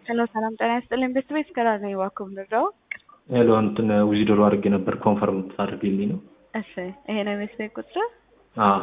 ሄሎ ሰላም ጤና ይስጥልኝ። ቤት ቤት ከራር ነኝ እባክዎ ምንድነው? ሄሎ እንትን ዊዝድሮ አድርጌ ነበር ኮንፈርም ታደርግልኝ ነው? እሺ ይሄ ነው የቤት ቤት ቁጥር? አዎ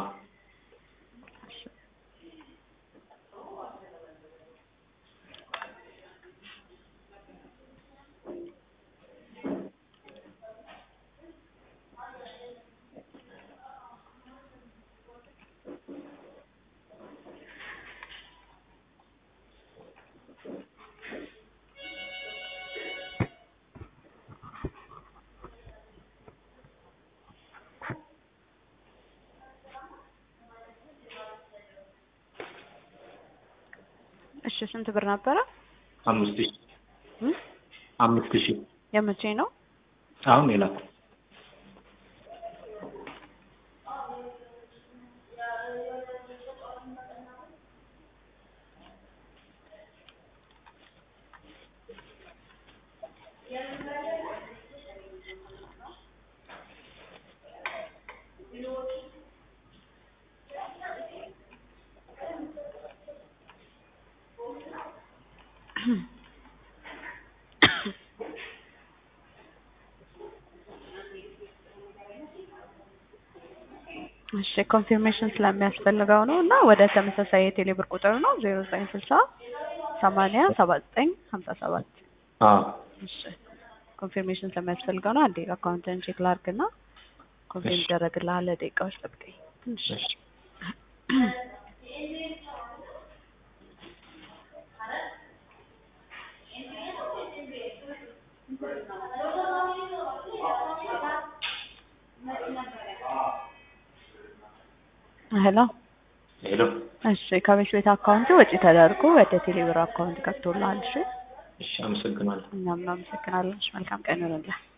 እሺ ስንት ብር ነበረ? አምስት ሺህ እም? አምስት ሺህ የመቼ ነው? አሁን የላኩ እሺ ኮንፊርሜሽን ስለሚያስፈልገው ነው እና ወደ ተመሳሳይ የቴሌብር ቁጥር ነው ዜሮ ዘጠኝ ስልሳ ሰማንያ ሰባ ዘጠኝ ሀምሳ ሰባት አዎ እሺ ኮንፊርሜሽን ስለሚያስፈልገው ነው። አንዴ አካውንትን ቼክ ላድርግና ኮንፊርም እሺ። ይደረግልሃል። ደቂቃዎች ጠብቀኝ ትንሽ እሺ ሄሎ ሄሎ እሺ ከቤት ቤት አካውንት ወጪ ተደርጎ ወደ ቴሌብር አካውንት ገብቶልሃል። እሺ እሺ አመሰግናለሁ። እኛም እናመሰግናለን። እሺ መልካም ቀን ይሁንልህ።